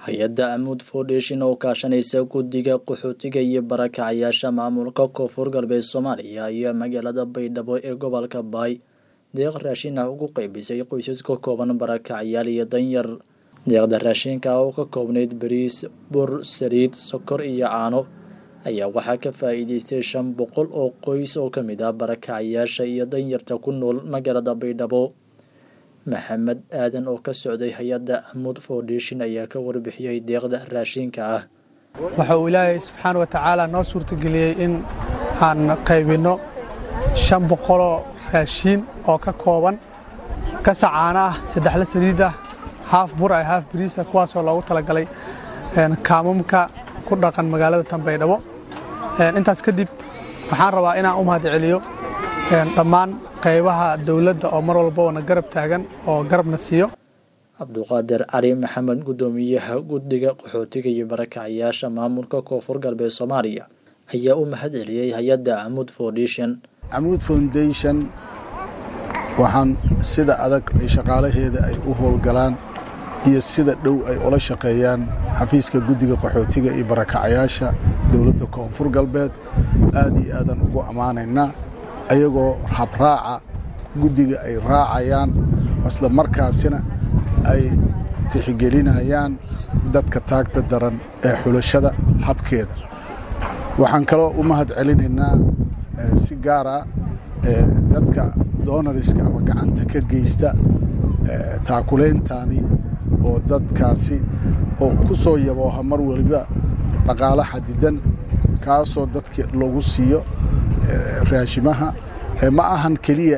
hay-adda amuud foundation oo kaashanaysa guddiga qaxootiga iyo barakacayaasha maamulka koonfur galbeed soomaaliya ayaa magaalada baydhabo ee gobolka baay deeq raashin ah ugu qeybisay qoysas ka kooban barakacayaal iyo danyar deeqda raashinka oo ka koobnayd bariis bur saliid sokor iyo caano ayaa waxaa ka faa'iideystay shan boqol oo qoys oo ka mid ah barakacayaasha iyo danyarta ku nool magaalada baydhabo maxamed aadan oo ka socday hay-adda amuud foundation ayaa ka warbixiyey deeqda raashinka ah waxa uu ilaahay subxaana wa tacaala noo suurtageliyey in aan qaybinno shan boqoloo raashiin oo ka kooban gasac caana ah saddexla saliid ah haaf bur ah haaf bariisa kuwaasoo loogu talagalay kaamamka ku dhaqan magaalada tanbaydhabo intaas kadib waxaan rabaa inaan u mahad celiyo dhammaan qaybaha dowladda oo mar walbana garab taagan oo garabna siiyo cabduqaadir cali maxamed guddoomiyaha guddiga qaxootiga iyo barakacayaasha maamulka koonfur galbeed soomaaliya ayaa u mahad celiyey hay-adda amuud foundation amuud foundation waxaan sida adag ay shaqaalaheeda ay u howlgalaan iyo sida dhow ay ula shaqeeyaan xafiiska guddiga qaxootiga iyo barakacayaasha dowladda koonfur galbeed aad iyo aadan ugu ammaanaynaa ayagoo habraaca guddiga ay raacayaan isla markaasina ay tixgelinayaan dadka taagta daran ee xulashada habkeeda waxaan kaloo u mahad celinaynaa si gaara dadka doonariska ama gacanta ka geysta taakulayntaani oo dadkaasi oo ku soo yabooha mar waliba dhaqaalo xadidan kaasoo dadka lagu siiyo raashimaha ma ahan keliya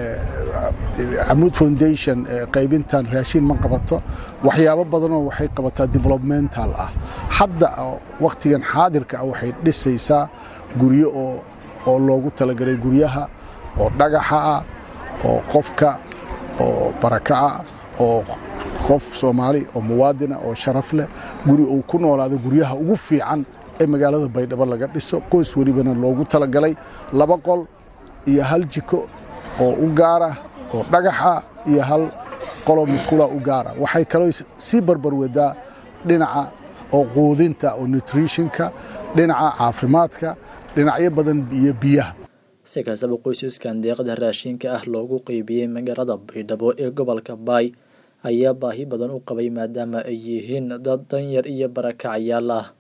amuud foundation qaybintan raashin ma qabato waxyaabo badanoo waxay qabataa developmental ah hadda wakhtigan xaadirka ah waxay dhisaysaa guryo oo loogu talagalay guryaha oo dhagaxa ah oo qofka oo barakaca oo qof soomaali oo muwaadina oo sharaf leh guri uu ku noolaado guryaha ugu fiican ee magaalada baydhabo laga dhiso qoys welibana loogu talagalay laba qol iyo hal jiko oo u gaara oo dhagaxa iyo hal qoloo musqula u gaara waxay kaloo sii barbarwadaa dhinaca oo quudinta oo nutritionka dhinaca caafimaadka dhinacyo badan iyo biyaha si kastaba qoysaskan deeqda raashinka ah loogu qeybiyey magaalada baydhabo ee gobolka baay ayaa baahi badan u qabay maadaama ay yihiin dad danyar iyo barakacayaal ah